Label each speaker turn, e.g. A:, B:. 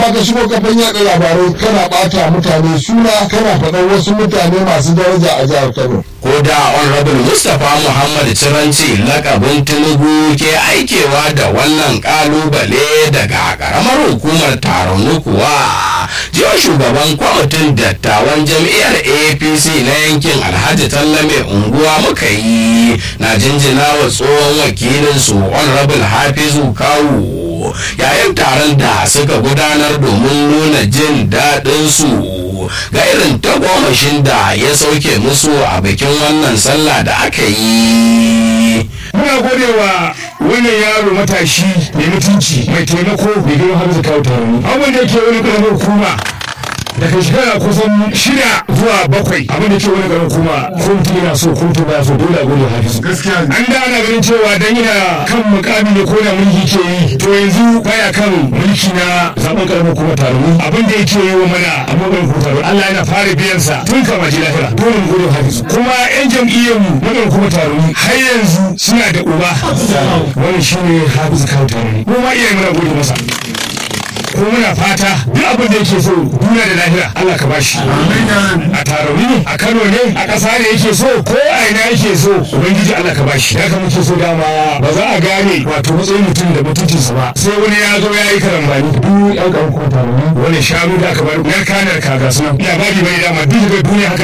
A: amma ka shigo kafan yaɗa labarai kana ɓata mutane suna kana faɗan wasu mutane masu daraja a jihar kano
B: ko da honorable mustapha muhammad ciranci lakabin tinubu ke aikewa da wannan kalubale daga karamar hukumar taron kuwa jiya shugaban kwamitin dattawan jam'iyyar apc na yankin alhaji tallame unguwa muka yi na jinjina wa tsohon wakilinsu honorable hafizu kawu yayin taron da suka gudanar domin nuna jin daɗinsu ga irin tagomashin da ya sauke musu a bikin wannan sallah da aka yi
C: muna gode wa wannan yaro matashi mai mutunci mai taimako mai girma har kawo taron abin da yake wani ƙaramin hukuma daga shekara kusan shida zuwa bakwai abin da ke wani garin kuma ko mutum yana so ko mutum baya so dole a gode hafizu gaskiya an da ana ganin cewa dan yana kan mukami ne ko da mulki ke yi to yanzu baya kan mulki na zaben karamin kuma taro abin da yake yi wa mana a maganin kuma taro Allah yana fara biyan sa tun kama ji lahira dole mu gode hafizu kuma yan jam'iyyar mu maganin kuma taro har yanzu suna da uba wannan shine hafizu kawo taro kuma iyayen muna gode masa ko muna fata duk abin da yake so duniya da lahira Allah ka bashi a tarauni ne a Kano ne a ƙasa ne yake so ko a ina yake so ubangiji Allah ka bashi haka muke so dama ba za a gane wato matsayin mutum da mutuncinsa ba sai wani ya zo ya yi karambani duk yan ƙarfin kuma tarauni wani shanu da aka bar narka narka ga sunan labari bai dama duk da duniya haka